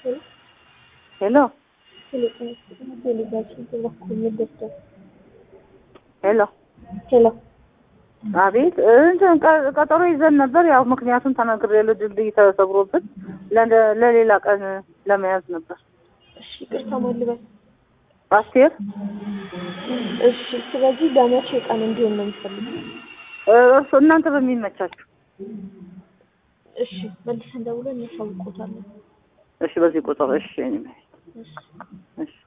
ሄሎ ሄሎ ሄሎ አቤት እንትን ቀ- ቀጠሮ ይዘን ነበር። ያው ምክንያቱም ተናግሬያለሁ። ድልድይ ተሰብሮብን ለ- ለሌላ ቀን ለመያዝ ነበር። እሺ ይቅርታ ማን ልበል? አስቴር እሺ ስለዚህ በመቼ ቀን እንዲሆን ነው የሚፈልጉት? እ፣ እርሱ እናንተ በሚመቻችሁ። እሺ መልሰን ደውለን እናሳውቆታለን። እሺ፣ በዚህ ቁጥር እሺ። እኔ እሺ እሺ